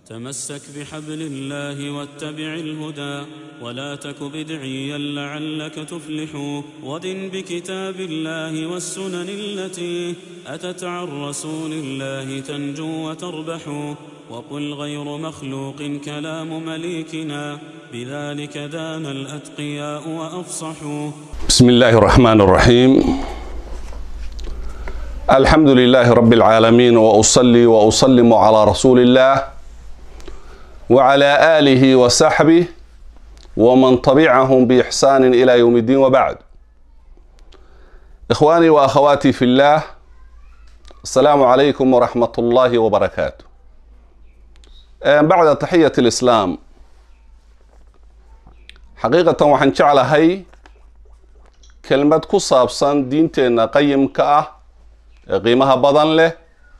تمسك بحبل الله واتبع الهدى ولا تك بدعيا لعلك تفلح ودن بكتاب الله والسنن التي اتت عن رسول الله تنجو وتربح وقل غير مخلوق كلام مليكنا بذلك دان الاتقياء وافصحوا بسم الله الرحمن الرحيم الحمد لله رب العالمين واصلي واسلم على رسول الله وعلى اله وصحبه ومن تبعهم باحسان الى يوم الدين وبعد اخواني واخواتي في الله السلام عليكم ورحمه الله وبركاته بعد تحيه الاسلام xaqiiqatan waxaan jeclahay kelmad ku saabsan diinteenna qayimka ah ee qiimaha badan leh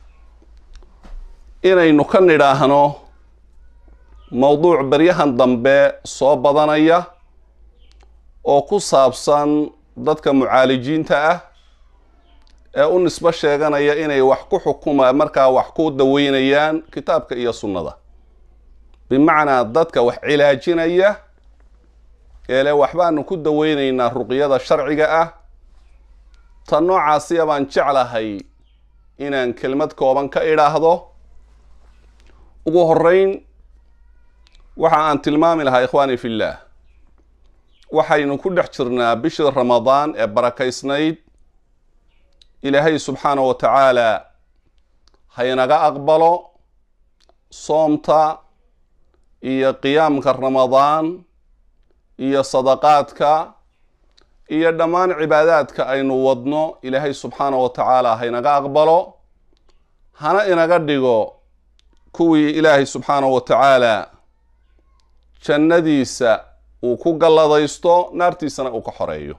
inaynu ka nidhaahno mowduuc beryahan dambe soo badanaya oo ku saabsan dadka mucaalijiinta ah ee u nisbo sheeganaya inay wax ku xukuma markaa wax ku daweynayaan kitaabka iyo sunnada bimacnaa dadka wax cilaajinaya eele waxbaanu ku daweyneynaa ruqyada sharciga ah tan noocaasiya baan jeclahay inaan kelmad kooban ka idhaahdo ugu horeyn waxa aan tilmaami lahaa ikhwaani fillaah waxaynu ku dhex jirnaa bishii ramadaan ee barakaysnayd ilaahay subxaana wa tacaala haynaga aqbalo soomta iyo qiyaamka ramadaan iyo sadaqaadka iyo dhammaan cibaadaadka aynu wadno ilaahay subxaana wa tacaala haynaga aqbalo hana inaga dhigo kuwii ilaahay subxaana wa tacaala jannadiisa uu ku galladaysto naartiisana uu ka xoreeyo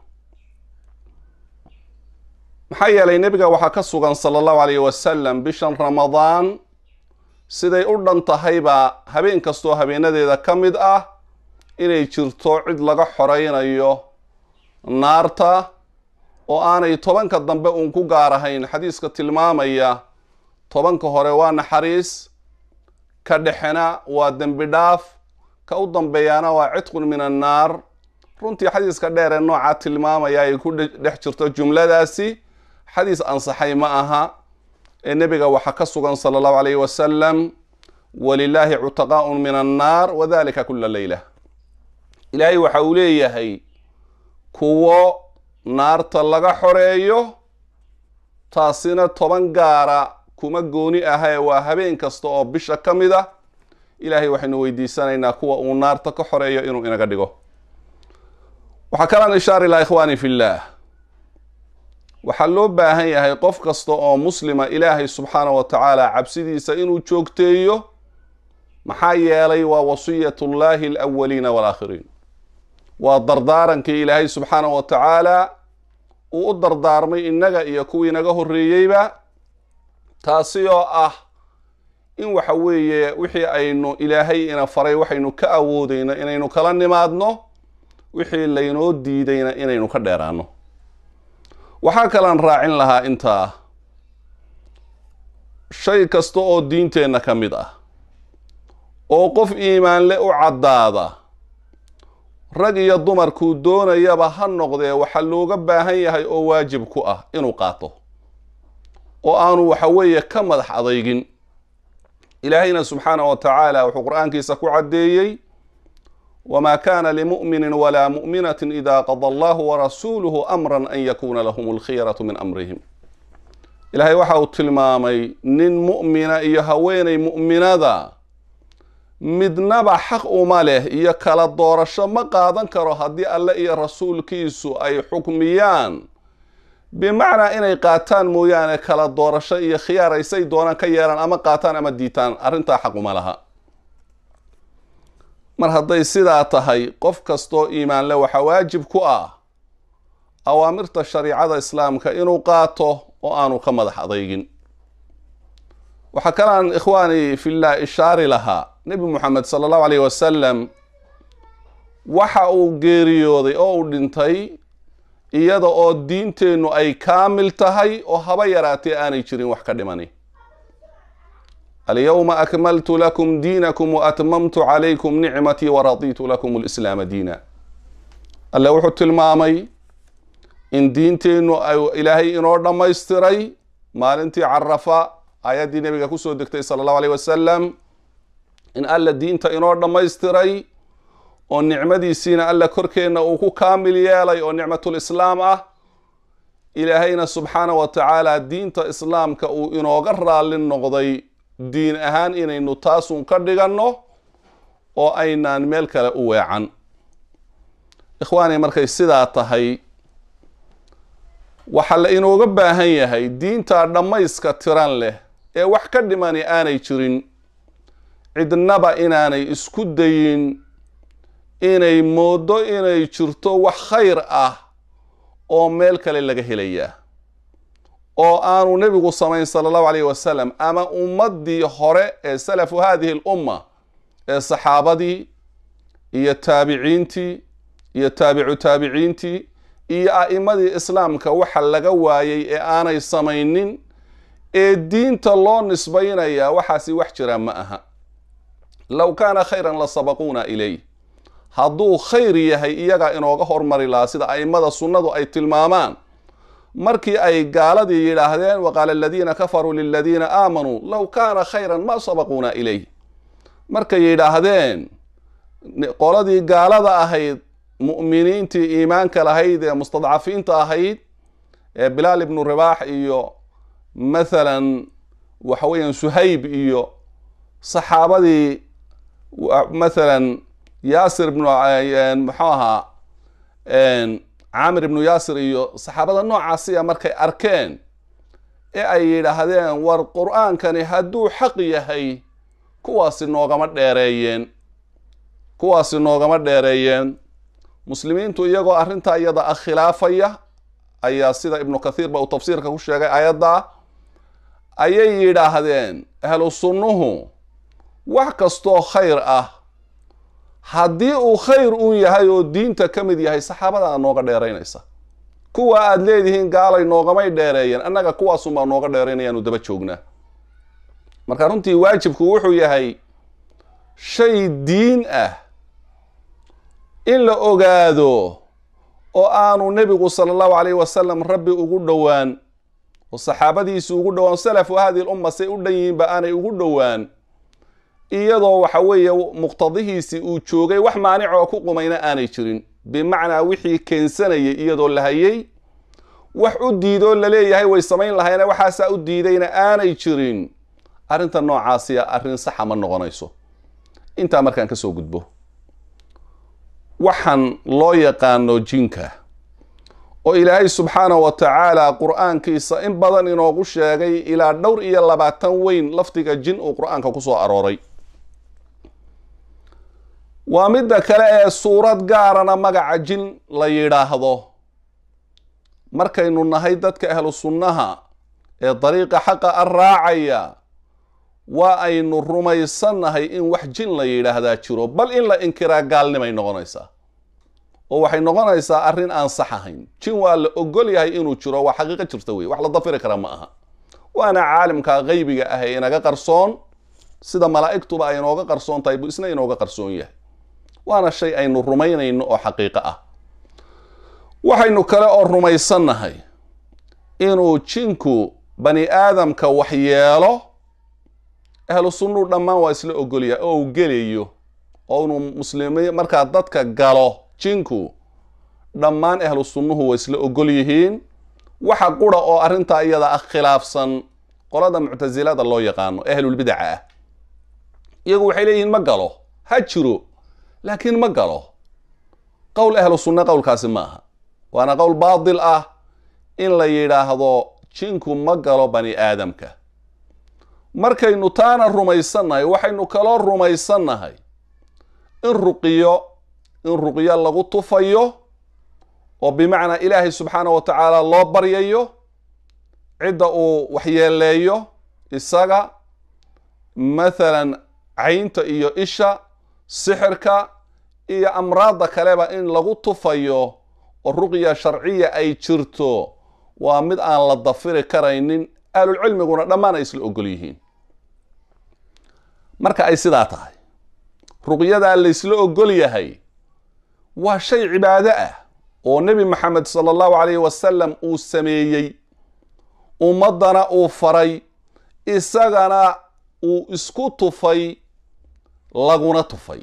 maxaa yeelay nebiga waxaa ka sugan sala allahu alayh wasalam bishan ramadaan siday u dhan tahayba habeen kastoo habeenadeeda ka mid ah inay jirto cid laga xoreynayo naarta oo aanay tobanka dambe uun ku gaar ahayn xadiiska tilmaamaya tobanka hore waa naxariis ka dhexena waa dembi dhaaf ka u dambeeyaana waa cidqun min annaar runtii xadiiska dheer ee noocaa tilmaamaya ay ku dhex jirto jumladaasi xadiis ansaxay ma aha ee nebiga waxaa ka sugan sala allahu alayhi wasalam walilaahi cutaqaaun min annaar wadalika kula leyla ilaahay waxa uu leeyahay kuwo naarta laga xoreeyo taasina toban gaara kuma gooni ahae waa habeen kasta oo bisha ka mid ah ilaahay waxaynu weydiisanaynaa kuwa uu naarta ka xoreeyo inuu inaga dhigo waxaa kalaan ishaari laha ikhwaani fillaah waxaa loo baahan yahay qof kasta oo muslima ilaahay subxaana wa tacaala cabsidiisa inuu joogteeyo maxaa yeelay waa wasiyatullaahi alawaliina waalaakhiriin waa dardaarankii ilaahay subxaana wa tacaala uu u dardaarmay innaga iyo kuwii naga horreeyeyba taasi oo ah in waxa weeye wixii aynu ilaahay ina faray waxaynu ka awoodeyno inaynu kala nimaadno wixii laynoo diidayna inaynu ka dheeraano waxaa kalaan raacin lahaa intaa shay kasta oo diinteenna ka mid ah oo qof iimaanle u caddaada rag iyo dumarkuu doonayaba ha noqdee waxaa looga baahan yahay oo waajib ku ah inuu qaato oo aanu waxa weeye ka madax adeygin ilaahayna subxaana wa tacaala wuxuu qur-aankiisa ku caddeeyey wamaa kana limu'minin walaa mu'minatin ida qada allahu warasuuluhu amran an yakuuna lahum alkhiyaratu min amrihim ilaahay waxa uu tilmaamay nin mu'mina iyo haweenay mu'minada midnaba xaq uma leh iyo kala doorasho ma qaadan karo haddii alle iyo rasuulkiisu ay xukmiyaan bimacnaa inay qaataan mooyaane kala doorasho iyo khiyaar aysay doonaan ka yeelaan ama qaataan ama diitaan arrintaa xaq uma laha mar hadday sidaa tahay qof kastoo iimaanle waxaa waajib ku ah awaamirta shariicada islaamka inuu qaato oo aanu ka madax adeygin waxaa kalaan ikhwaani fillah ishaari lahaa nebi moxamed sala allahu alayh wasalam waxa uu geeriyooday oo uu dhintay iyada oo diinteennu ay kaamil tahay oo haba yaraatee aanay jirin wax ka dhimani alyawma akmaltu lakum diinakum waatmamtu calaykum nicmatii waraditu lakum lislaama diina alle wuxuu tilmaamay in diinteennu ilaahay inoo dhammaystiray maalintii carafa aayaddii nabiga kusoo degtay sala allahu aleyh wasalam in alla diinta inoo dhammaystiray oo nicmadiisiina alla korkeenna uu ku kaamil yeelay oo nicmatulislaam ah ilaahayna subxaana wa tacaala diinta islaamka uu inooga raalli noqday diin ahaan inaynu taasun ka dhiganno oo aynaan meel kale u weecan ikhwaani markay sidaa tahay waxaa la inooga baahan yahay diinta dhammayska tiran leh ee wax ka dhimani aanay jirin cidnaba inaanay isku dayin inay mooddo inay jirto wax khayr ah oo meel kale laga helayaa oo aanu nebigu samayn sala allahu alayh wasalam ama ummaddii hore ee salafu hadihi al umma ee saxaabadii iyo taabiciintii iyo taabicu taabiciintii iyo a'imadii islaamka waxa laga waayay ee aanay samaynin ee diinta loo nisbaynayaa waxaasi wax jira ma aha low kaana khayran la sabaquuna ilay hadduu khayr yahay iyagaa inooga hormari lahaa sida a'immada sunnadu ay tilmaamaan markii ay gaaladii yidhaahdeen waqaala aladiina kafaruu liladiina aamanuu low kaana khayran ma sabaquuna ilayh markay yidhaahdeen qoladii gaalada ahayd mu'miniintii iimaanka lahayd ee mustadcafiinta ahayd ee bilaal ibnu ribaax iyo mathalan waxa weeyaan suhayb iyo saxaabadii mathalan yaasir ibnu muxuu ahaa caamir ibnu yaasir iyo saxaabada noocaasiya markay arkeen ee ay yidhaahdeen war qur-aankani hadduu xaq yahay kuwaasi noogama dheereeyeen kuwaasi noogama dheereeyeen muslimiintu iyagoo arrintaa iyada ah khilaafaya ayaa sida ibnu kathiir ba uu tafsiirka ku sheegay ayadda ayay yidhaahdeen ahlu sunnuhu wax kastoo khayr ah haddii uu khayr uun yahay oo diinta ka mid yahay saxaabada nooga dheeraynaysa kuwa aada leedihiin gaalay noogamay dheereeyeen annaga kuwaasunbaa nooga dheeraynayaanu daba joognaa marka runtii waajibku wuxuu yahay shay diin ah in la ogaado oo aanu nebigu sala allahu calayh wasalam rabbi ugu dhowaan oo saxaabadiisi ugu dhowaan salafu hadihi l umma say u dhan yihiinba aanay ugu dhowaan iyadoo waxa weeye muqtadihiisii uu joogay wax maanic oo ku qumayna aanay jirin bimacnaa wixii keensanayay iyadoo la hayay wax u diidoo laleeyahay way samayn lahayna waxaasaa u diidayna aanay jirin arrinta noocaasiya arrin saxa ma noqonayso intaa markaan kasoo gudbo waxaan loo yaqaano jinka oo ilaahay subxaanahu wa tacaala qur-aankiisa in badan inoogu sheegay ilaa dhowr iyo labaatan weyn lafdiga jin uu qur-aanka kusoo arooray waa midda kale ee suurad gaarana magaca jin la yidhaahdo markaynu nahay dadka ahlu sunnaha ee dariiqa xaqa a raacaya waa aynu rumaysannahay in wax jin la yidhaahdaa jiro bal in la inkiraa gaalnimay noqonaysaa oo waxay noqonaysaa arrin aan sax ahayn jin waa la ogol yahay inuu jiro waa xaqiiqo jirta wey wax la dafiri kara ma aha waana caalimka qeybiga ah ee inaga qarsoon sida malaa'igtuba ay inooga qarsoon tahay buu isna inooga qarsoon yahay waana shay aynu rumaynayno oo xaqiiqo ah waxaynu kale oo rumaysannahay inuu jinku bani aadamka waxyeelo ahlu sunnuu dhammaan waa isla ogolyahay oo uu gelayo oo inuu muslimiin markaa dadka galo jinku dhammaan ahlu sunnuhu waa isla ogol yihiin waxa qura oo arrintaa iyada ah khilaafsan qolada muctasilada loo yaqaano ahlulbidaca ah iyagu waxay leeyihiin ma galo ha jiro laakiin ma galo qowl ahlu sunna qowlkaasi ma aha waana qowl baatil ah in la yidhaahdo jinku ma galo bani aadamka markaynu taana rumaysannahay waxaynu kaloo rumaysannahay in ruqiyo in ruqyo lagu tufayo oo bimacnaa ilaahay subxaana wa tacaala loo baryayo cidda uu waxyeeleeyo isaga mathalan caynta iyo isha sixirka iyo amraadda kaleba in lagu tufayo oo ruqya sharciya ay jirto waa mid aan la dafiri karaynin ahlulcilmiguna dhammaan ay isla ogol yihiin marka ay sidaa tahay ruqyadaa laysla ogol yahay waa shay cibaado ah oo nebi maxamed sala allahu calayhi wasalam uu sameeyey ummaddana uu faray isagana uu isku tufay laguna tufay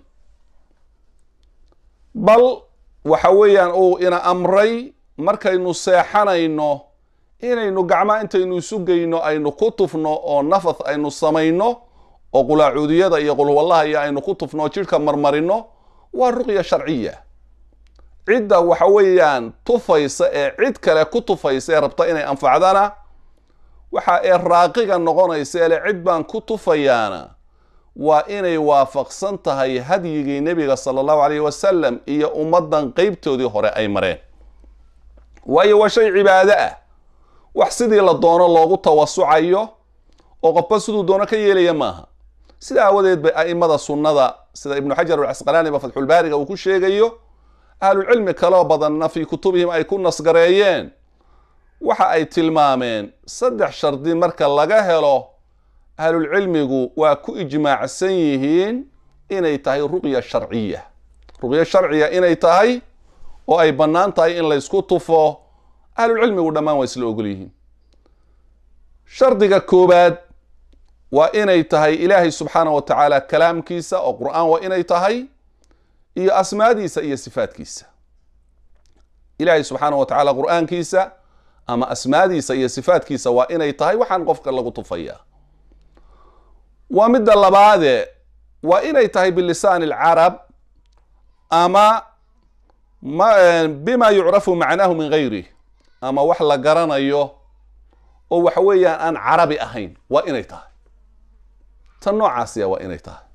bal waxa weeyaan uu ina amray markaynu seexanayno inaynu gacmaa intaynu isu geyno aynu ku tufno oo nafath aynu samayno oo qulaacuudiyada iyo qulwallaha iyo aynu ku tufno jidhka marmarino waa ruqya sharciya cidda waxa weeyaan tufaysa ee cid kale ku tufaysa ee rabta inay anfacdana waxa ee raaqiga noqonaysa ele cid baan ku tufayaana waa inay waafaqsan tahay hadyigii nebiga sala allahu calayhi wasalam iyo ummaddan qeybtoodii hore ay mareen waayo waa shay cibaado ah wax sidii la doono loogu tawasucayo oo qofba siduu doono ka yeelaya maaha sida aawadeed bay a'imada sunnada sida ibnu xajar alcasqalaani ba fatxulbaariga uu ku sheegayo ahlulcilmi kaloo badanna fii kutubihim ay ku nasgareeyeen waxa ay tilmaameen saddex shardi marka laga helo ahlulcilmigu waa ku ijmaacsan yihiin inay tahay ruqya sharciya ruqya sharciya inay tahay oo ay bannaan tahay in laysku tufo ahlulcilmigu dhammaan waa isla ogol yihiin shardiga koobaad waa inay tahay ilaahay subxaana wa tacaala kalaamkiisa oo qur-aan waa inay tahay iyo asmaadiisa iyo sifaadkiisa ilaahay subxaana wa tacaala qur-aankiisa ama asmaadiisa iyo sifaadkiisa waa inay tahay waxaan qofka lagu tufayaa waa midda labaade waa inay tahay bilisaani alcarab ama bima yucrafu macnaahu min gayrih ama wax la garanayo oo waxa weeyaan aan carabi ahayn waa inay tahay tan noocaasiya waa inay tahay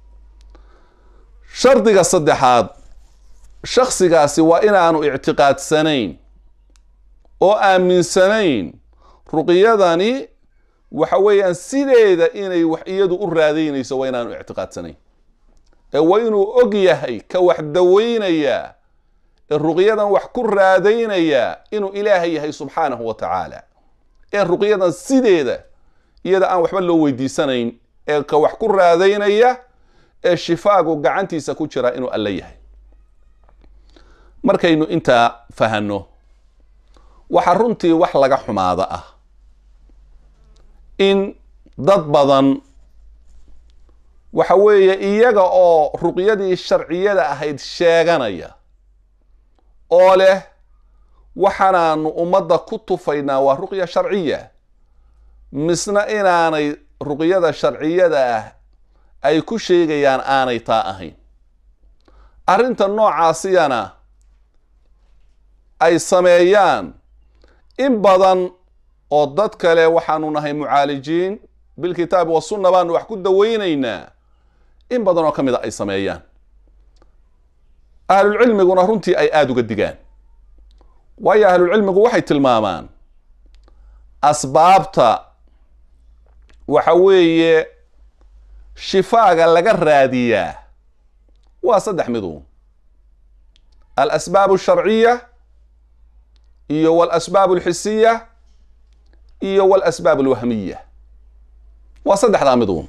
shardiga saddexaad shaksigaasi waa inaanu ictiqaadsanayn oo aaminsanayn ruqyadani waxa weeyaan sideeda inay wax iyadu u raadaynayso waa inaanu ictiqaadsanayn ee waa inuu og yahay ka wax daweynayaa ee ruqyadan wax ku raadaynayaa inuu ilaahay yahay subxaanahu wa tacaala ee ruqyadan sideeda iyada aan waxba loo weydiisanayn ee ka wax ku raadaynaya ee shifaagu gacantiisa ku jira inuu alle yahay markaynu intaa fahanno waxaa runtii wax laga xumaada ah in dad badan waxa weeye iyaga oo ruqyadii sharciyada ahayd sheeganaya oo leh waxaanaanu ummadda ku tufaynaa waa ruqya sharciya misna inaanay ruqyada sharciyada ah ay ku sheegayaan aanay taa ahayn arrinta noocaasiyana ay sameeyaan in badan oo dad kale waxaanu nahay mucaalijiin bilkitaabi wasunna baanu wax ku daweynaynaa in badan oo ka mid a ay sameeyaan ahlulcilmiguna runtii ay aada uga digaan waayo ahlulcilmigu waxay tilmaamaan asbaabta waxa weeye shifaaga laga raadiyaa waa saddex midu alasbaab alsharciya iyo walasbaab alxisiya iyo walasbaab alwahmiya waa saddexdaa miduun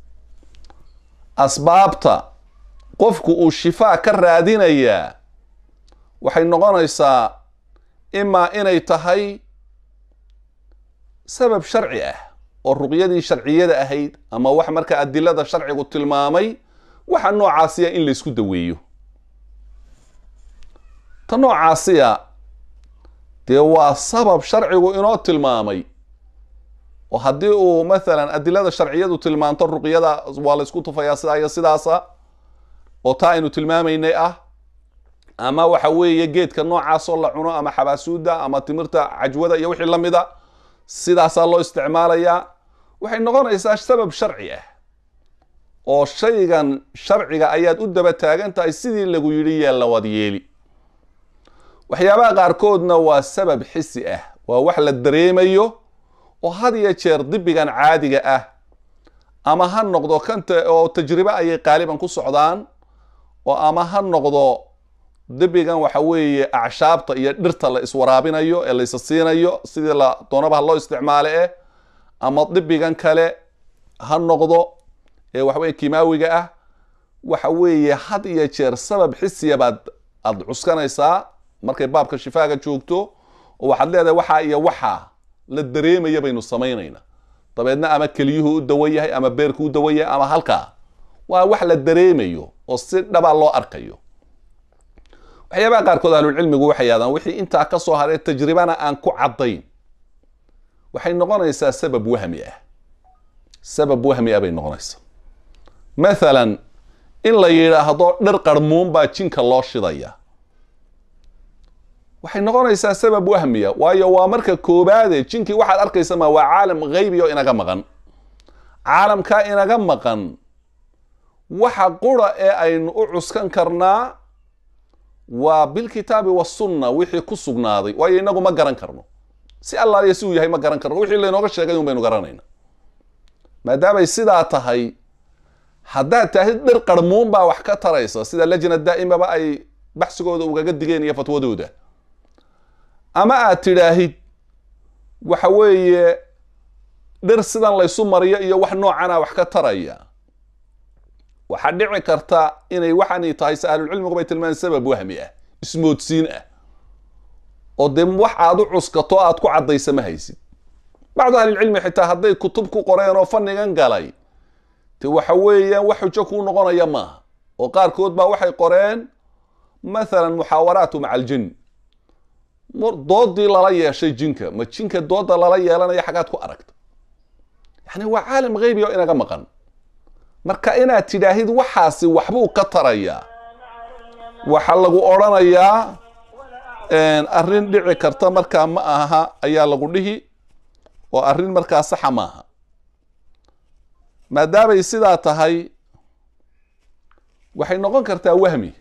asbaabta qofku uu shifaa ka raadinayaa waxay noqonaysaa imaa inay tahay sabab sharci ah oo ruqyadii sharciyada ahayd ama wax marka adilada sharcigu tilmaamay waxa noocaasiya in laysku daweeyo ta noocaasiya dee waa sabab sharcigu inoo tilmaamay oo haddii uu mathalan adilada sharciyadu tilmaanto ruqyada waa laysku tufayaa sidaa iyo sidaasa oo taa aynu tilmaamaynay ah ama waxa weeye geedka noocaasoo la cuno ama xabaasuuda ama timirta cajwada iyo wixii lamida sidaasaa loo isticmaalayaa waxay noqonaysaa sabab sharci ah oo shaygan sharciga ayaad u daba taagan tahay sidii lagu yidhi yeella waad yeeli waxyaabaha qaarkoodna waa sabab xisi ah waa wax la dareemayo oo had iyo jeer dibigan caadiga ah ama ha noqdo kanta oo tajribe ayay qaaliban ku socdaan oo ama ha noqdo dibigan waxa weeye acshaabta iyo dhirta la iswaraabinayo ee laysa siinayo sidii la doonaba ha loo isticmaale eh ama dibigan kale ha noqdo ee waxaweye kimaawiga ah waxa weeye had iyo jeer sabab xisiya baad aada cuskanaysaa markay baabka shifaaga joogto oo waxaad leedahay waxaa iyo waxaa la dareemaya baynu samaynaynaa dabeedna ama keliyuhu u dawan yahay ama beerku u dawan yahay ama halkaa waa wax la dareemayo oo si dhaba loo arkayo waxyaabaha qaarkood ahlulcilmigu waxay yadaan wixii intaa ka soo haray tajribana aan ku caddayn waxay noqonaysaa sabab wahmi ah sabab wahmi ah bay noqonaysaa mathalan in la yidhaahdo dhir qarmuun baa jinka loo shidaya waxay noqonaysaa sabab wahmiya waayo waa marka koobaade jinkii waxaad arkaysa ma waa caalam haybi oo inaga maqan caalamkaa inaga maqan waxa qura ee aynu u cuskan karnaa waa bilkitaabi wasunna wixii ku sugnaaday waayo inagu ma garan karno si allaaliya si uu yahay ma garan karno wixii laynooga sheegay un baynu garanayna maadaamay sidaa tahay haddaad tahay dhir qarmuun baa wax ka taraysa sida lajna daa'imaba ay baxsigooda ugaga digeen iyo fatwadooda ama aad tidhaahid waxa weeye dhir sidan laysu mariyo iyo wax noocana wax ka taraya waxaa dhici karta inay waxaani tahay se ahlulcilmigu bay tilmaameen sabab wahmi ah ismoodsiin ah oo dee wax aad u cuskato aad ku caddaysa ma haysid bacdu ahlilcilmi xitaa hadday kutub ku qoreen oo fannigan galay de waxa weeyaan wax xujo kuu noqonaya maaha oo qaarkood baa waxay qoreen mathalan muxaawaraatu maca aljin doodii lala yeeshay jinka ma jinka dooda lala yeelanaya xagaad ku aragta yani waa caalam haybi oo inaga maqan marka inaad tidhaahid waxaasi waxbuu ka tarayaa waxaa lagu odrhanayaa arrin dhici karta markaa ma aha ayaa lagu dhihi oo arrin markaa saxa maaha maadaamay sidaa tahay waxay noqon kartaa wahmi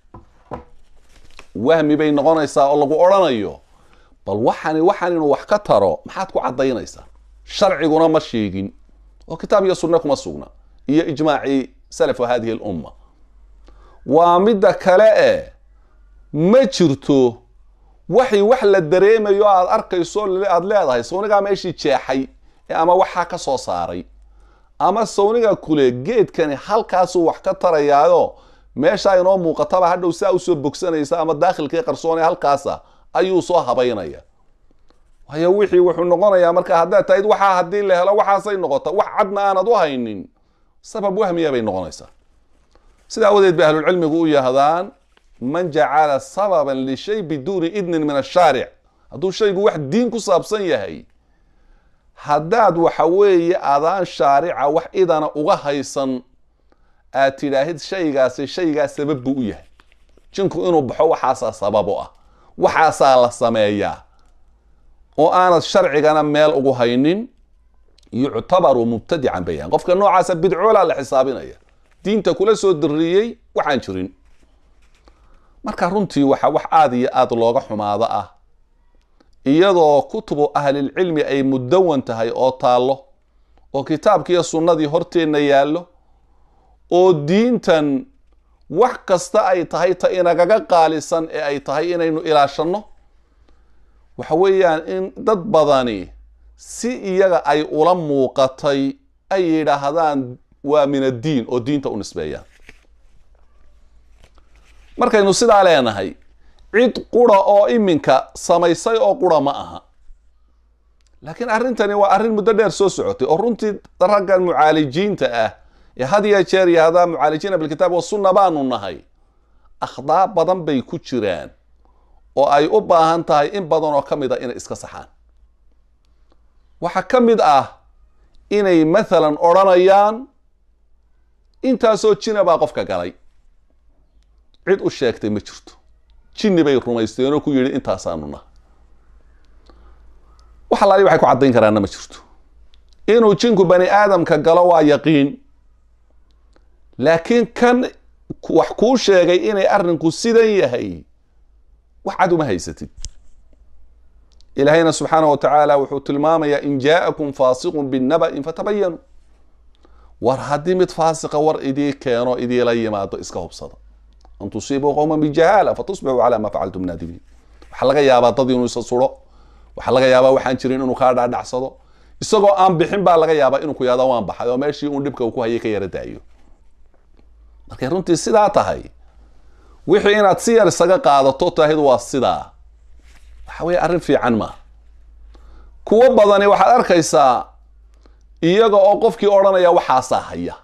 wahmi bay noqonaysaa oo lagu odrhanayo bal waxani waxaan inuu wax ka taro maxaad ku caddaynaysaa sharciguna ma sheegin oo kitaab iyo sunne kuma sugna iyo ijmaacii salafu hadihi alumma waa midda kale e ma jirto waxay wax la dareemayo aad arkayso aada leedahay sawnigaa meeshii jeexay ee ama waxaa ka soo saaray ama sawniga kule geedkani halkaasuu wax ka tarayaayo meeshaa inoo muuqataba hadhow saa usoo bogsanaysa ama daakhilkii qarsoone halkaasa ayuu soo habaynaya waayo wixii wuxuu noqonayaa marka haddaad tahid waxaa haddii la helo waxaasay noqota wax cadna aanad u haynin sabab wahmiya bay noqonaysaa sida awadeed bay ahlulcilmigu u yahdaan man jacala sababan lishay biduuni idnin min ashaaric hadduu shaygu wax diin ku saabsan yahay haddaad waxa weeye adaan shaarica wax idana uga haysan aad tidhaahid shaygaasi shaygaa sabab buu u yahay jinku inuu baxo waxaasaa sabab u ah waxaasaa la sameeyaa oo aanad sharcigana meel ugu haynin yuctabaru mubtadican bayaan qofka noocaasa bidcoolaa la xisaabinaya diinta kula soo diriyey waxaan jirin marka runtii waxa wax aada iyo aada looga xumaado ah iyadoo kutubu ahlilcilmi ay mudawan tahay oo taallo oo kitaabkiiyo sunnadii horteenna yaallo oo diintan wax kasta ay tahay ta inagaga qaalisan ee ay tahay inaynu ilaashanno waxa weeyaan in dad badani si iyaga ay ula muuqatay ay yidhaahdaan waa min addiin oo diinta u nisbeeyaan markaynu sidaa leenahay cid qura oo iminka samaysay oo qura ma aha laakiin arrintani waa arrin muddo dheer soo socotay oo runtii raggan mucaalijiinta ah ee had iyo jeer yahdaa mucaalijiina bilkitaab wasunna baanu nahay akhdaa badan bay ku jiraan oo ay u baahan tahay in badan oo ka mid a inay iska saxaan waxaa ka mid ah inay mathalan odrhanayaan intaasoo jina baa qofka galay cid u sheegtay ma jirto jinni bay rumaysteenoo ku yidhi intaasaanu nahay wax alaali waxay ku caddayn karaanna ma jirto inuu jinku bani aadamka galo waa yaqiin laakiin kan wax kuu sheegay inay arrinku sidan yahay wax cad uma haysatid ilaahayna subxaana wa tacaala wuxuu tilmaamayaa in jaa'akum faasiqun binaba'in fatabayanuu war haddii mid faasiqa war idii keeno idiila yimaado iska hubsada an tusiibuu qowman bijahaala fatusbixuu calaa maa facaltum naadimiin waxaa laga yaabaa dad inuu isa suro waxaa laga yaabaa waxaan jirin inuu kaa dhaadhacsado isagoo aan bixin baa laga yaabaa inuu ku yahdo waan baxay oo meeshii uun dhibka uu ku hayay ka yara daayo markay runtii sidaa tahay wixii inaad si yar isaga qaadato tahid waa sidaa waxa weeye arrin fiican maaha kuwo badani waxaad arkaysaa iyaga oo qofkii odhanaya waxaasaa haya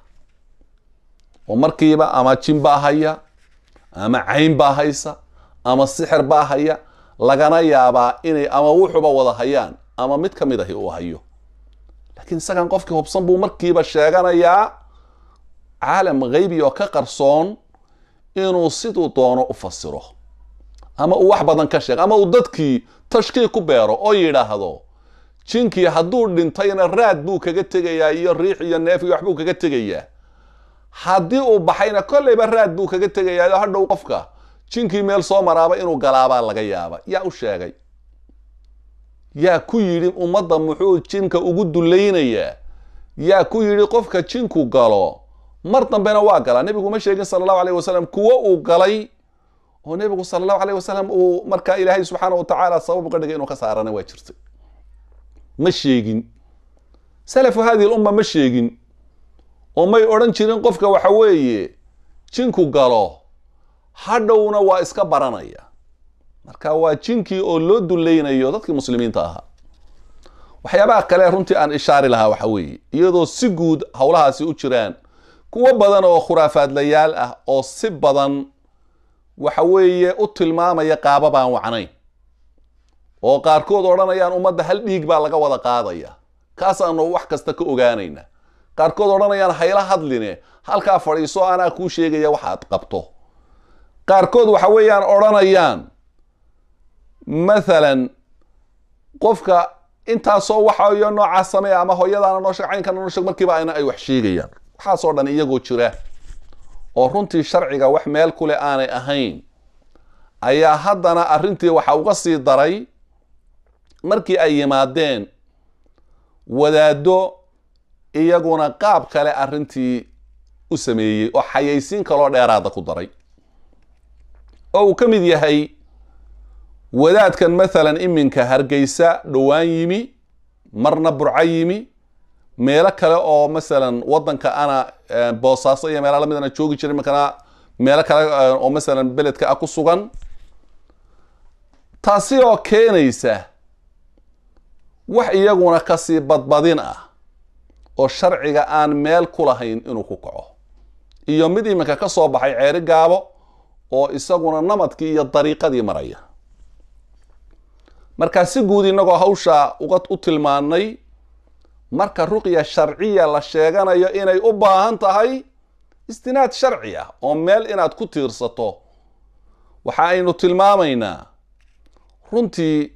oo markiiba ama jin baa haya ama cayn baa haysa ama sixir baa haya lagana yaabaa inay ama wuxuba wada hayaan ama mid ka mid ahi uu hayo laakiin isagan qofkii hubsan buu markiiba sheeganayaa caalam haybi oo ka qarsoon inuu siduu doono u fasiro ama uu wax badan ka sheego ama uu dadkii tashkiik ku beero oo yidhaahdo jinkii hadduu dhintayna raad buu kaga tegayaa iyo riix iyo neef iyo waxbuu kaga tegayaa haddii uu baxayna kolleyba raad buu kaga tegayaa oo hadhow qofka jinkii meel soo maraaba inuu galaabaa laga yaaba yaa u sheegay yaa ku yidhi ummadda muxuu jinka ugu dulaynayaa yaa ku yidhi qofka jinku galo mar dambena waa galaa nebigu ma sheegin sala allahu alayh wasalam kuwo uu galay oo nebigu sala allahu alayh wasalam uu markaa ilaahay subxaana wa tacaala sabab uga dhigay inuu ka saarana waa jirtay ma sheegin salafu hadihi lumma ma sheegin oo may odhan jirin qofka waxa weeye jinku galo hadhowna waa iska baranaya marka waa jinkii oo loo dulaynayo dadkii muslimiinta ahaa waxyaabaha kale runtii aan ishaari lahaa waxa weeye iyadoo si guud howlahaasi u jiraan kuwo badan oo khuraafaadlayaal ah oo si badan waxa weeye u tilmaamaya qaaba baan wacnayn oo qaarkood odhanayaan ummadda hal dhiig baa laga wada qaadaya kaasaanu wax kasta ka ogaanayna qaarkood odhanayaan hayla hadline halkaa fadhiiso anaa kuu sheegaya waxaad qabto qaarkood waxa weeyaan odhanayaan mathalan qofka intaasoo waxayo noocaa sameeya ama hooyadaana noo sheeg caynkana noo sheeg markiiba ayna ay wax sheegayaan waxaasoo dhan iyagoo jira oo runtii sharciga wax meel kule aanay ahayn ayaa haddana arrintii waxa uga sii daray markii ay yimaadeen wadaaddo iyaguna qaab kale arrintii u sameeyey oo xayaysiin kaloo dheeraada ku daray oo uu ka mid yahay wadaadkan mathalan iminka hargeysa dhowaan yimi marna burco yimi meelo kale oo masalan waddanka ana boosaaso iyo meela lamidana joogi jiray markana meelo kale oo masalan beledka ah ku sugan taasi oo keenaysa wax iyaguna kasii badbadin ah oo sharciga aan meel ku lahayn inuu ku kaco iyo mid iminka ka soo baxay ceeri gaabo oo isaguna namadkii iyo dariiqadii maraya markaa si guud inagoo hawsha uga u tilmaanay marka ruqya sharciya la sheeganayo inay u baahan tahay istinaad sharci ah oo meel inaad ku tiirsato waxa aynu tilmaamaynaa runtii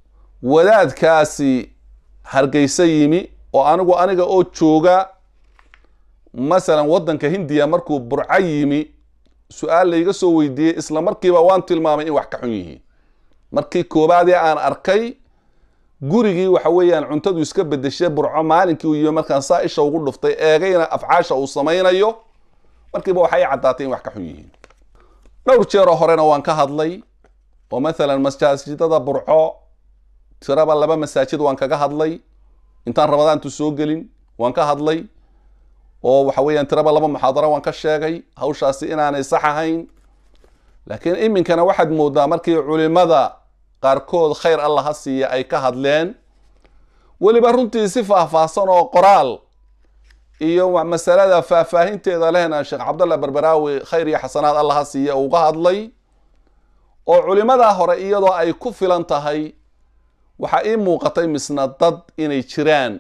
wadaadkaasi hargeysa yimi oo anigu aniga oo jooga masalan waddanka hindiya markuu burco yimi su-aal layga soo weydiiyey isla markiiba waan tilmaamay in wax ka xun yihiin markii koobaadee aan arkay gurigii waxa weeyaan cuntadu iska bedeshay burco maalinkii uu yimi markaan saa isha ugu dhuftay eegayna afcaasha uu samaynayo markiiba waxay caddaatay in wax ka xun yihiin dhowr jeeroo horena waan ka hadlay oo mathalan masaajidada burco tiraba laba masaajid waan kaga hadlay intaan ramadaantu soo gelin waan ka hadlay oo waxa weeyaan tiraba laba muxaadaro waan ka sheegay hawshaasi inaanay sax ahayn laakiin iminkana waxaad moodaa markii culimada qaarkood khayr allah ha siiya ay ka hadleen weliba runtii si faahfaahsan oo qoraal iyo masalada faahfaahinteeda lehna sheekh cabdallah berberaawi khayr iyo xasanaad allah ha siiya uga hadlay oo culimadaa hore iyadoo ay ku filan tahay waxaa ii muuqatay misna dad inay jiraan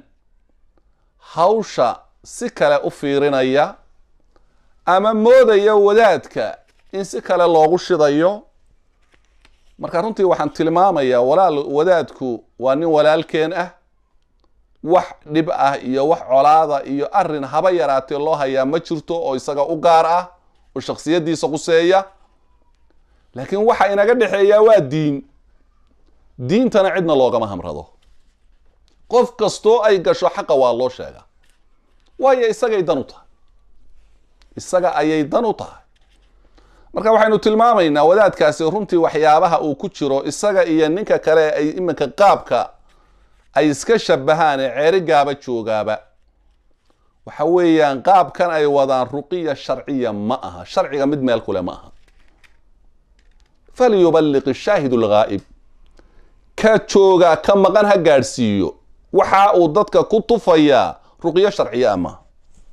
hawsha si kale u fiirinaya ama moodaya wadaadka in si kale loogu shidayo marka runtii waxaan tilmaamayaa walaal wadaadku waa nin walaalkeen ah wax dhib ah iyo wax colaada iyo arrin haba yaraatee loo hayaa ma jirto oo isaga u gaar ah oo shaksiyadiisa quseeya laakiin waxa inaga dhexeeyaa waa diin diintana cidna loogama hamrado qof kastoo ay gasho xaqa waa loo sheegaa waayo isagay dan u tahay isaga ayay dan u tahay marka waxaynu tilmaamaynaa wadaadkaasi runtii waxyaabaha uu ku jiro isaga iyo ninka kale ay iminka qaabka ay iska shabahaane ceeri gaaba joogaaba waxa weeyaan qaabkan ay wadaan ruqiya sharciya ma aha sharciga mid meel kule ma aha falyuballiq shaahidu lghaa'ib ka jooga ka maqan ha gaadhsiiyo waxa uu dadka ku tufayaa ruqyo sharciya a maaha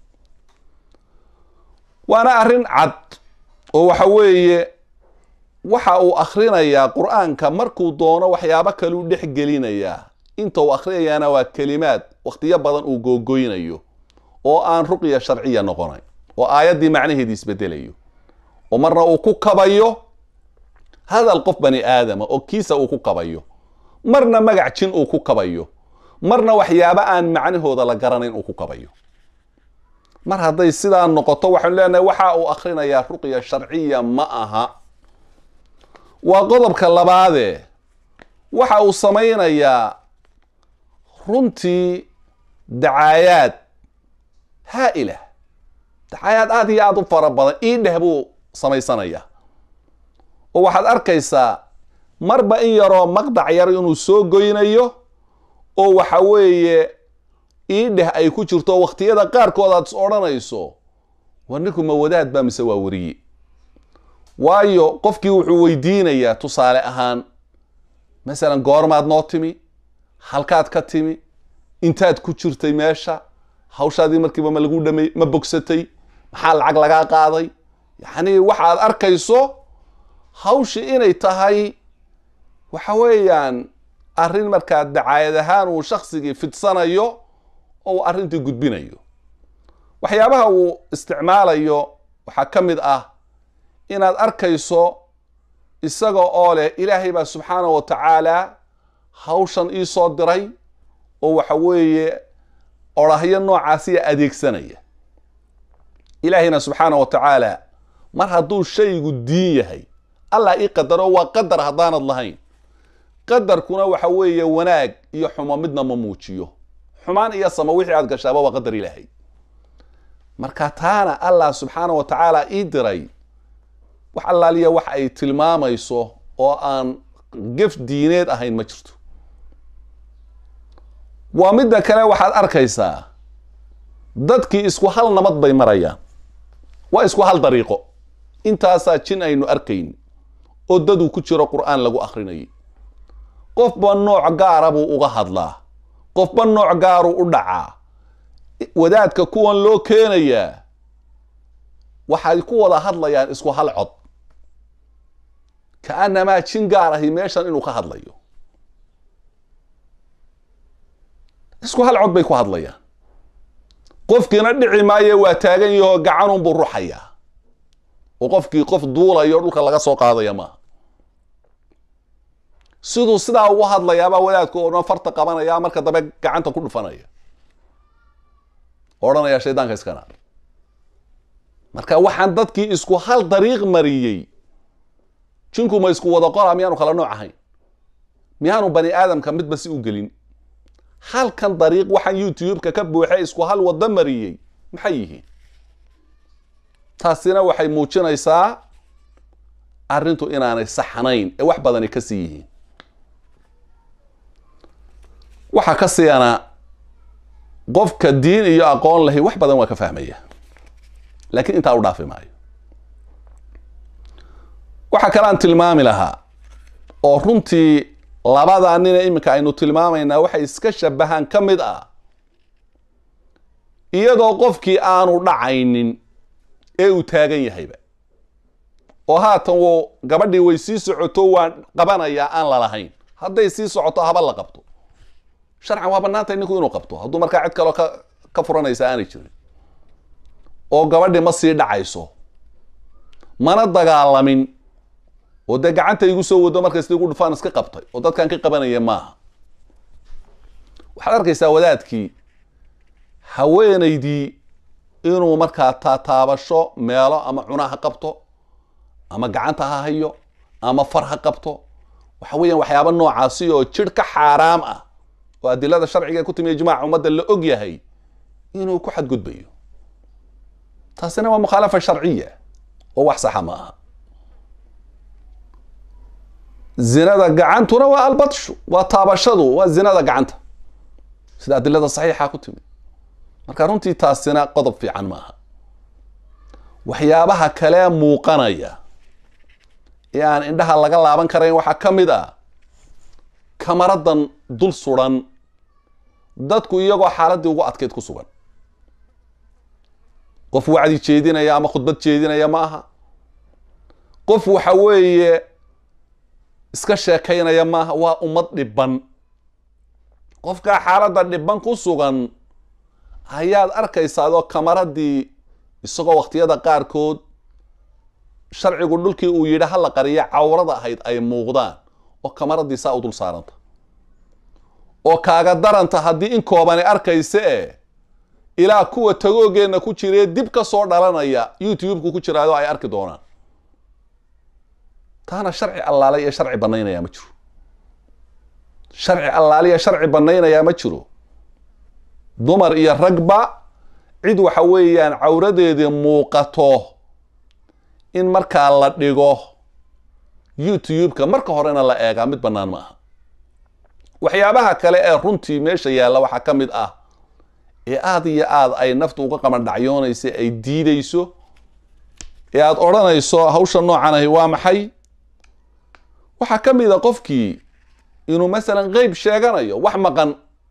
waana arrin cad oo waxa weeye waxa uu akhrinayaa qur-aanka markuu doono waxyaabo kaleu dhex gelinayaa inta uu akhriyayaana waa kelimaad wakhtiyo badan uu googoynayo oo aan ruqya sharciya noqonayn oo aayaddii macnaheedii isbedelayo oo marna uu ku kabayo hadal qof bani aadama oo kiisa uu ku kabayo marna magac jin uu ku kabayo marna waxyaabo aan macnahooda la garanayn uu ku kabayo mar hadday sidaa noqoto waxaanu leenahay waxa uu akhrinayaa ruqya sharciya ma aha waa qodobka labaadee waxa uu samaynayaa runtii dacaayaad haa-ila dacaayaad aada iyo aada u fara badan ii dheh buu samaysanayaa oo waxaad arkaysaa marba in yaroo maqdac yar inuu soo goynayo oo waxa weeye ii dheh ay ku jirto wakhtiyada qaarkood aad is odhanayso war ninku ma wadaad baa mise waa weriye waayo qofkii wuxuu weydiinayaa tusaale ahaan masalan goormaad noo timi halkaad ka timi intaad ku jirtay meesha hawshaadii markiiba ma lagu dhamay ma bogsatay maxaa lacag lagaa qaaday yacni waxaad arkayso hawshii inay tahay waxa weeyaan arrin markaa dacaayad ahaan uu shaksigii fidsanayo oo uu arrintii gudbinayo waxyaabaha uu isticmaalayo waxaa ka mid ah inaad arkayso isaga oo leh ilaahay baa subxaana wa tacaala hawshan ii soo diray oo waxa weeye odhahyo noocaasiya adeegsanaya ilaahayna subxaana wa tacaala mar hadduu shaygu diin yahay allah ii qadaro waa qadar haddaanad lahayn qadarkuna waxa weeye wanaag iyo xumo midna ma muujiyo xumaan iyo samo wixii aad gashaaba waa qadar ilaahay marka taana allah subxaana wa tacaala ii diray wax allaaliya wax ay tilmaamayso oo aan gef diineed ahayn ma jirto waa midda kale waxaad arkaysaa dadkii isku hal nabad bay marayaan waa isku hal dariiqo intaasaa jin aynu arkayn oo daduu ku jiro qur-aan lagu akrinayay qofba nooc gaara buu uga hadlaa qofba nooc gaaruu u dhacaa wadaadka kuwan loo keenayaa waxay ku wada hadlayaan isku hal cod ka-anamaa jin gaar ahi meeshan inuu ka hadlayo isku hal cod bay ku hadlayaan qofkiina dhici maaye waa taagan yahoo gacanunbuu ruxayaa oo qofkii qof duulayo dhulka laga soo qaadaya maaha siduu sidaa ugu hadlayaabaa wadaadku odhan farta qabanaya marka dambe gacanta ku dhufanaya odhanaya shaydaanka iskana marka waxaan dadkii isku hal dariiq mariyey jinku ma isku wada qora miyaanu kala nooc ahayn miyaanu bani aadamka midba si u gelin halkan dariiq waxaan youtube-ka ka buuxay isku hal wado mariyey maxay yihiin taasina waxay muujinaysaa arrintu inaanay saxnayn ee wax badani ka sii yihiin waxaa ka siiyana qofka diin iyo aqoon lahi wax badan waa ka fahmaya laakiin intaa u dhaafi maayo waxaa kale aan tilmaami lahaa oo runtii labadaa nina iminka aynu tilmaamaynaa waxay iska shabahaan ka mid ah iyadoo qofkii aanu dhacaynin ee uu taagan yahayba oo haatan wuu gabadhii way sii socoto waan qabanayaa aan lalahayn hadday sii socoto haba la qabto sharcan waa bannaantay ninku inuu qabto hadduu markaa cid kaloo ka ka furanaysa aanay jirin oo gabadhii ma sii dhacayso mana dagaalamin oo dee gacanta igu soo wado markasta igu dhufaan iska qabtay oo dadkan ka qabanaya maaha waxaad arkaysaa wadaadkii haweenaydii inuu markaa taataabasho meelo ama cuna ha qabto ama gacanta ha hayo ama far ha qabto waxa weeyaan waxyaaba noocaasi oo jir ka xaaraam ah oo adilada sharciga ku timi ijmaaca ummadda la og yahay inuu ku xadgudbayo taasina waa mukhaalafa sharciya oo wax saxa ma aha zinada gacantuna waa albadshu waa taabashadu waa zinada gacanta sida adilada saxiixa ku timid marka runtii taasina qodob fiican ma aha waxyaabaha kale muuqanaya ee aan indhaha laga laaban karayn waxaa ka mid ah kamaradan dul suran dadku iyagoo xaaladii ugu adkeyd ku sugan qof wacdi jeedinaya ama khudbad jeedinaya ma aha qof waxa weeye iska sheekaynaya maaha waa ummad dhiban qofkaa xaaladda dhiban ku sugan ayaad arkaysaa adoo kamaradii isagoo wakhtiyada qaarkood sharcigu dhulkii uu yidhi hala qariya cawrada ahayd ay muuqdaan oo kamaradii saa u dul saaranta oo kaaga daranta haddii in koobani arkaysa e ilaa kuwa tagoogeenna ku jiree dib ka soo dhalanaya youtube-ku ku jiraado ay arki doonaan taana sharci allaale iyo sharci banaynayaa ma jiro sharci allaaliya sharci banaynayaa ma jiro dumar iyo ragba cid waxa weeyaan cawradeedii muuqato in markaa la dhigo youtube-ka marka horena la eegaa mid bannaan ma aha waxyaabaha kale ee runtii meesha yaalla waxaa ka mid ah ee aada iyo aada ay naftu uga qamandhacyoonaysa ay diideyso ee aada odhanayso hawsha noocan ahi waa maxay waxaa ka mid a qofkii inuu masalan qeyb sheeganayo wax maqan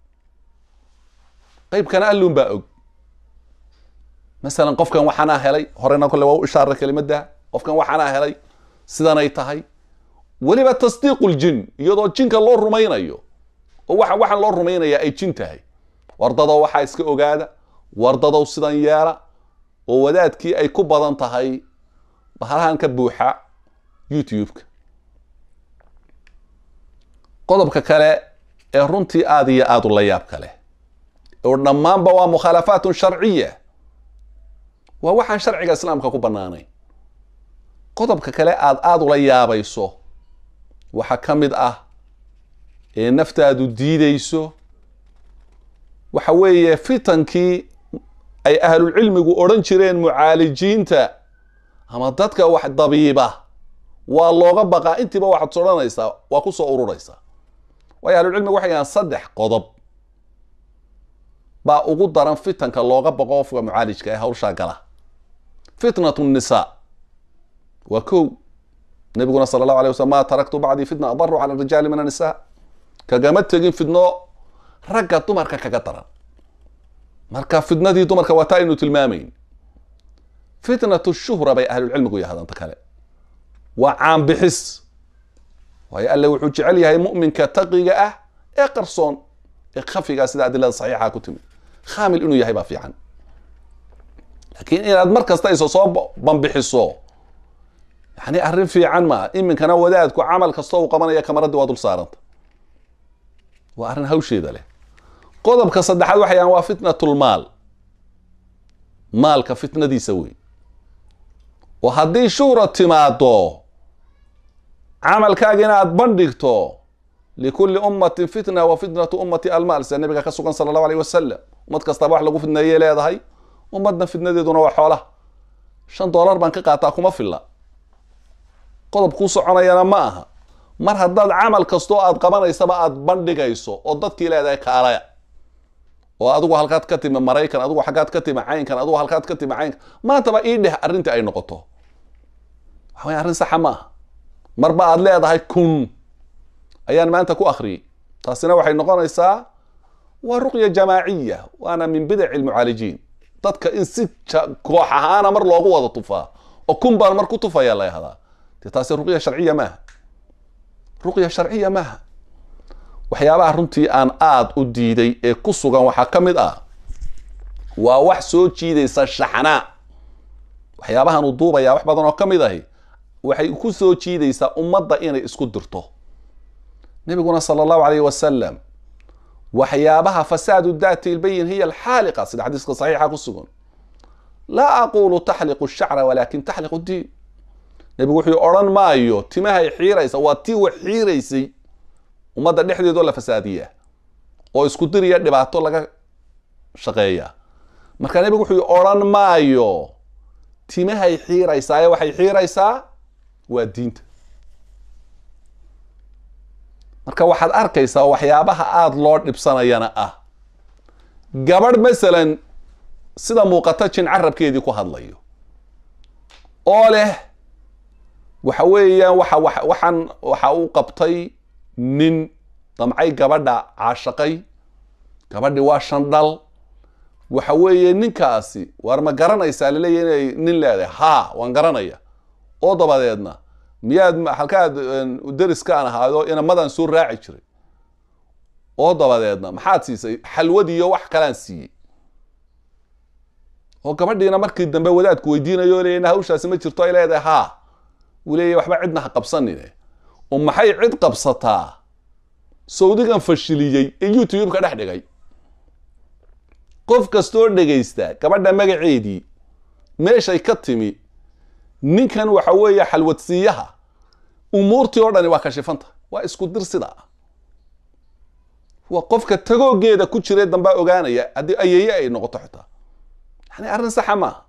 qeybkana alluun baa og masalan qofkan waxaanaa helay horena kole waa u ishaara kelimadda qofkan waxaanaa helay sidanay tahay weliba tasdiiqu ljin iyadoo jinka loo rumaynayo oo waxa waxaan loo rumaynayaa ay jin tahay wardadow waxaa iska ogaada wardadow sidan yeela oo wadaadkii ay ku badan tahay bahalahan ka buuxa youtube-ka qodobka kale ee runtii aada iyo aada u la yaab kale oo dhammaanba waa mukhaalafaatun sharciya waa waxaan sharciga islaamka ku bannaanayn qodobka kale aada aada ula yaabayso waxaa ka mid ah ee naftaadu diideyso waxa weeye fitankii ay ahlulcilmigu odhan jireen mucaalijiinta ama dadka wax dabiiba waa looga baqaa intiiba waxaad sodhanaysaa waa kusoo ururaysaa waayo ahlulcilmigu waxay yahaan saddex qodob baa ugu daran fitanka looga baqo qofka mucaalijka ee hawshaa gala fitnatu nnisaa waa kow nabiguna sala allahu alay waslm ma taraktu bacdii fitna adaru cala rijaali min annisa kagama tegin fidno ragga dumarka kaga daran marka fitnadii dumarka waa taa aynu tilmaamayn fitnatu shuhra bay ahlulcilmigu yahdanta kale waa caanbixis waayo alle wuxuu jecel yahay mu'minka taqiga ah ee qarsoon ee khafiga sida adilada saxiixa ku timid khaamil inuu yahay baa fiican laakiin inaad mar kasta iso soo bambixiso yani arrin fiican maa iminkana wadaadku camal kastoo uu qabanaya kamaradii waa dul saaranta waa arrin hawsheeda leh qodobka saddexaad waxay yahan waa fitnatulmaal maalka fitnadiisa wey oo haddii shuhra timaado camalkaaga inaad bandhigto likulli ummatin fitna wa fitnatu ummati almaal sida nabiga ka sugan sala allahu alayh wasalam ummad kastaba wax lagu fidneeyay leedahay ummadna fitnadeeduna waa xoolaha shan dollar baan ka qaataa kuma filla qodob kuu soconayana ma aha mar haddaad camal kastoo aad qabanaysaba aad bandhigayso oo dadkii leedahay kaalaya oo adigu halkaad ka timi maraykan adigu xaggaad ka timi caynkan adigu halkaad ka timi caynkan maantaba ii dheh arrintii ay noqoto waxa waya arrin saxa ma aha marba aad leedahay kun ayaan maanta ku akhriyey taasina waxay noqonaysaa waa ruqya jamaaciya waana min bidaci lmucaalijiin dadka in si koox ahaana mar loogu wada tufaa oo kun baan mar ku tufaya la yahdaa dee taasi ruqya sharciya maaha ruqya sharciya maaha waxyaabaha runtii aan aada u diiday ee ku sugan waxaa ka mid ah waa wax soo jiidaysa shaxnaa waxyaabahan uu duubayaa wax badan oo ka mid ahi waxay ku soo jiidaysaa ummadda inay isku dirto nabiguna sala allahu alayh wasalam waxyaabaha fasaadu daati ilbayin hiya alxaaliqa sida xadiiska saxiixa ku sugan laa aqulu taxliqu shacra walakin taxliqu diin nebigu wuxuu odhan maayo timahay xiiraysa waa tii wax xiiraysay ummadda dhexdeedoo la fasaadiya oo isku diriya dhibaato laga shaqeeya marka nebigu wuxuu odhan maayo timahay xiiraysaa ee waxay xiiraysaa waa diinta marka waxaad arkaysaa waxyaabaha aada loo dhibsanayana ah gabadh masalan sida muuqata jin carabkeedii ku hadlayo oo leh waxa weeyaan waxa wa waxaan waxa uu qabtay nin damcay gabadha caashaqay gabadhi waa shandhal waxa weeye ninkaasi waar ma garanaysaa laleeyahy inay nin leedahay haa waan garanaya oo dabadeedna miyaad halkaad deriskaan ahaado inamadan soo raaci jiray oo dabadeedna maxaad siisay xalwadiiyo wax kalaan siiyey oo gabadhiina markii dambe wadaadku weydiinayo o leeya hawshaasi ma jirto ay leedahay haa uu leeyahy waxba cidna ha qabsanine oo maxay cid qabsataa sawdigan fashiliyey ee youtube-ka dhex dhigay qof kastoo dhegaysta gabadha magaceedii meeshay ka timi ninkan waxa weeye xalwadsiiyaha umuurtii oo dhani waa kashifanta waa isku dir sida ah waa qofka tagoogeeda ku jire dambaa ogaanaya haddii ayeeye ay noqoto xitaa yani arrin saxa maaha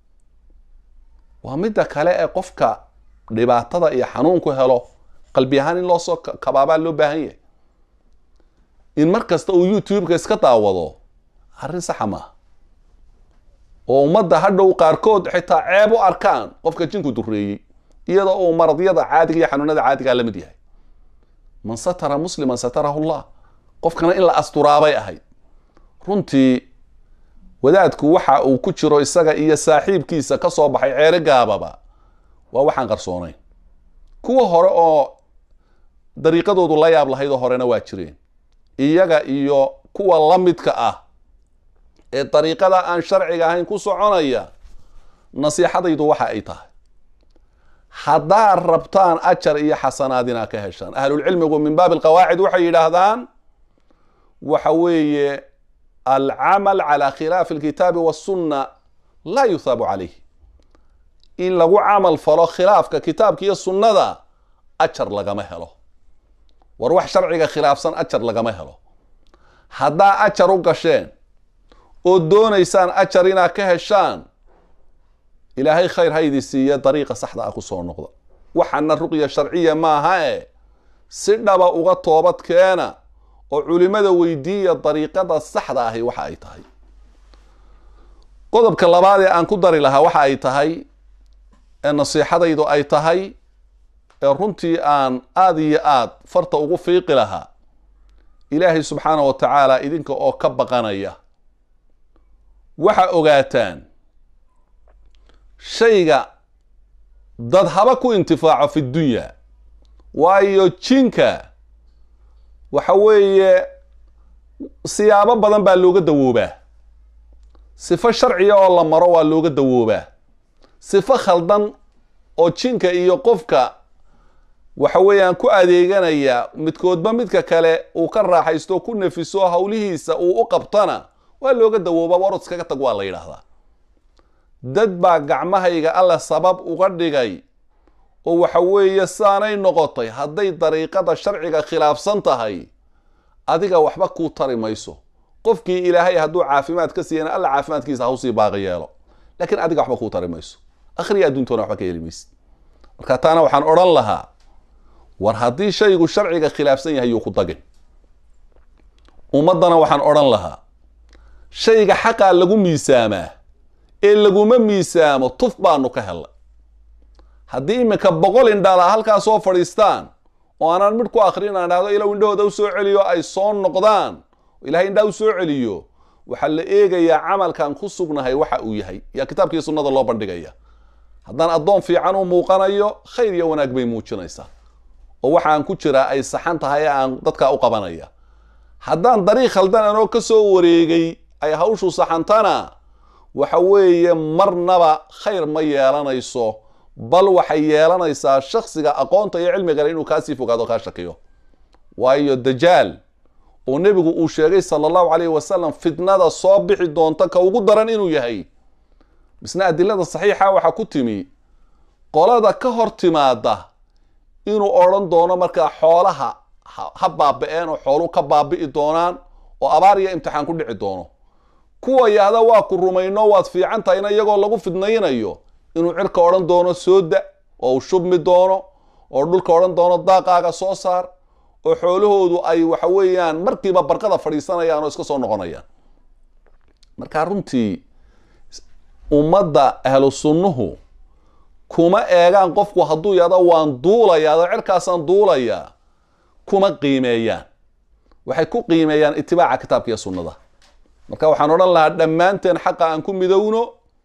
waa midda kale ee qofka dhibaatada iyo xanuunku helo qalbi ahaan in loo soo kabaabaa loo baahan yahay in mar kasta uu youtube-ka iska daawado arrin saxa maaha oo ummadda hadhow qaarkood xitaa ceeb u arkaan qofka jinku dureeyey iyadoo uu maradyada caadiga iyo xanuunada caadigaa la mid yahay man satara musliman satarahu llah qofkana in la asturaabay ahayd runtii wadaadku waxa uu ku jiro isaga iyo saaxiibkiisa ka soo baxay ceere gaababa waa waxaan qarsoonayn kuwa hore oo dariiqadoodu la yaab lahaydoo horena waa jireen iyaga iyo kuwa la midka ah ee dariiqada aan sharciga ahayn ku soconaya nasiixadaydu waxa ay tahay haddaad rabtaan ajar iyo xasanaad inaad ka heshaan ahlulcilmigu min baabi alqawaacid waxay yidhaahdaan waxa weeye alcamal cala khilaafi alkitaabi wasunna laa yuthaabu calayh in lagu camal falo khilaafka kitaabka iyo sunnada ajar lagama helo war wax sharciga khilaafsan ajar lagama helo haddaa ajar u gasheen oo doonaysaan ajar inaad ka heshaan ilaahay khayr haydi siiya dariiqa saxda ah ku soo noqda waxaana ruqya sharciya maaha e si dhaba uga toobad keena oo culimada weydiiya dariiqada saxda ahi waxa ay tahay qodobka labaad ee aan ku dari lahaa waxa ay tahay ee nasiixadaydu ay tahay ee runtii aan aada iyo aad farta ugu fiiqi lahaa ilaahay subxaana wa tacaala idinka oo ka baqanaya waxa ogaataan shayga dad haba ku intifaaco fi dunya waayo jinka waxa weeye siyaabo badan baa looga dawoobaa sifo sharciga oo la maro waa looga dawoobaa sifo khaldan oo jinka iyo qofka waxa weeyaan ku adeeganaya midkoodba midka kale uu ka raaxaysto ku nafiso howlihiisa uu u qabtana waa looga dawoobaa warod iskaga tag waa la yidhaahdaa dad baa gacmahayga alla sabab uga dhigay oo waxa weeye saanay noqotay hadday dariiqada sharciga khilaafsan tahay adiga waxba kuu tari mayso qofkii ilaahay hadduu caafimaad ka siiyana alla caafimaadkiisa hawsii baaqi yeelo laakiin adiga waxba kuu tari mayso akhriya adduuntoona waxba ka heli maysid marka taana waxaan odhan lahaa war haddii shaygu sharciga khilaafsan yahay yuu ku dagin ummaddana waxaan odhan lahaa shayga xaqaa lagu miisaamaa ee laguma miisaamo tuf baanu ka hellay haddii iminka boqol indhala halkaa soo fadhiistaan oo aanaan midh ku akrin aan dhahdo ilow indhahooda u soo celiyo ay soo noqdaan ilahay indhaha u soo celiyo waxaa la eegayaa camalkan ku sugnahay waxa uu yahay yaa kitaabkii sunnada loo bandhigaya haddaan addoon fiican u muuqanayo khayr iyo wanaag bay muujinaysaa oo waxaan ku jiraa ay saxan tahay ee aan dadkaa u qabanaya haddaan dariiq khaldan anoo ka soo wareegay ay hawshu saxantana waxa weeye marnaba khayr ma yeelanayso bal waxay yeelanaysaa shaksiga aqoonta iyo cilmigale inuu kaasii fogaado kaa shakiyo waayo dajaal oo nebigu uu sheegay sala allahu calayhi wasalam fitnada soo bixi doonta ka ugu daran inuu yahay misna adilada saxiixa waxaa ku timi qolada ka hor timaada inuu odhan doono markaa xoolaha ha baaba-een oo xoolu ka baabi'i doonaan oo abaar iyo imtixaan ku dhici doono kuwa yahda waa ku rumayno waad fiican tahayna iyagoo lagu fidnaynayo inuu cirka odhan doono soo da oo uu shubmi doono oo dhulka odhan doono daaqaaga soo saar oo xoolahoodu ay waxa weeyaan markiiba barqada fadhiisanayaan oo iska soo noqonayaan markaa runtii ummadda ahlu sunnuhu kuma eegaan qofku hadduu yado waan duulaya adoo cerkaasaan duulayaa kuma qiimeeyaan waxay ku qiimeeyaan itibaaca kitaabka iyo sunnada marka waxaan odhan lahaa dhammaanteen xaqa aan ku midowno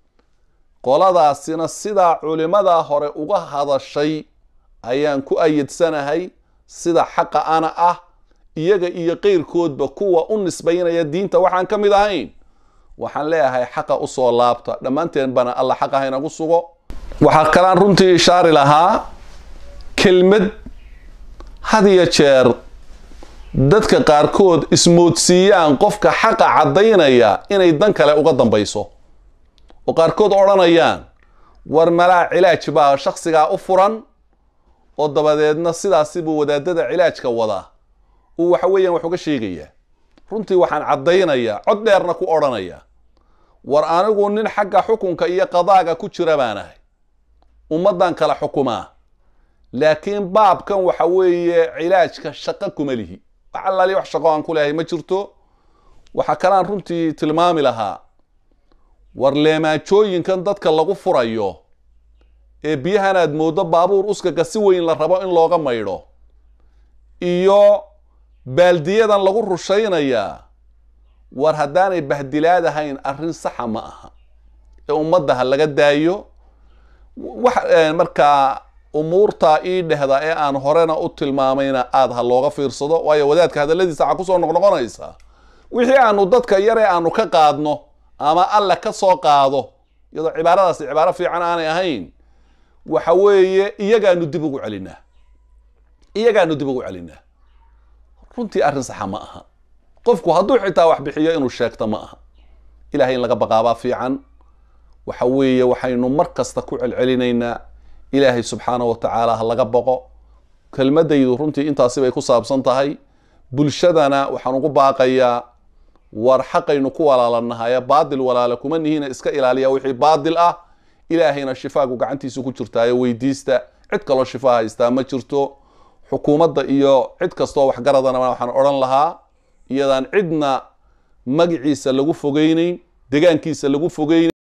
qoladaasina sidaa culimadaa hore uga hadashay ayaan ku ayidsanahay sida xaqa ana ah iyaga iyo qeyrkoodba kuwa u nisbaynaya diinta waxaan ka mid ahayn waxaan leeyahay xaqa usoo laabta dhammaanteen bana alla xaqa haynagu sugo waxaa kalaan runtii ishaari lahaa kelmad had iyo jeer dadka qaarkood ismoodsiiyaan qofka xaqa caddaynaya inay dan kale uga dambayso oo qaarkood odhanayaan war malaa cilaaj baa shaksigaa u furan oo dabadeedna sidaasi buu wadaadada cilaajka wadaa uu waxa weeyaan wax uga sheegayaa runtii waxaan caddaynayaa cod dheerna ku odhanaya war anigu nin xagga xukunka iyo qadaaga ku jira baan ahay ummaddan kala xukumaa laakiin baabkan waxa weeye cilaajka shaqo kuma lihi wax allaali wax shaqo aan ku leehay ma jirto waxaa kalaan runtii tilmaami lahaa war leemaajooyinkan dadka lagu furayo ee biyahan aad mooddo baabuur uskaga si weyn la rabo in looga maydho iyo baaldiyadan lagu rushaynayaa war haddaanay bahdilaad ahayn arrin saxa ma aha ee ummadda ha laga daayo wax markaa umuurtaa ii dhehda ee aan horena u tilmaamayna aada ha looga fiirsado waayo wadaadka hadalladiisa waxaa kusoo noqnoqonaysa wixii aanu dadka yar ee aanu ka qaadno ama alle ka soo qaado iyadoo cibaaradaasi cibaaro fiican aanay ahayn waxa weeye iyagaanu dib ugu celinaa iyagaanu dib ugu celinaa runtii arrin saxa ma aha qofku hadduu xitaa wax bixiyo inuu sheegto ma aha ilahay in laga baqaabaa fiican waxa weeye waxaynu mar kasta ku celcelinaynaa ilaahay subxaana wa tacaala ha laga boqo kelmadaydu runtii intaasi bay ku saabsan tahay bulshadana waxaan ugu baaqayaa war xaqaynu ku walaalanahaye baadil walaala kuma nihiina iska ilaaliya wixii baadil ah ilaahayna shifaagu gacantiisu ku jirtaayo weydiista cid kaloo shifaa haystaa ma jirto xukuumadda iyo cid kastoo waxgaradana waxaan odhan lahaa iyadaan cidna magaciisa lagu fogeyneyn degaankiisa lagu fogeyneyn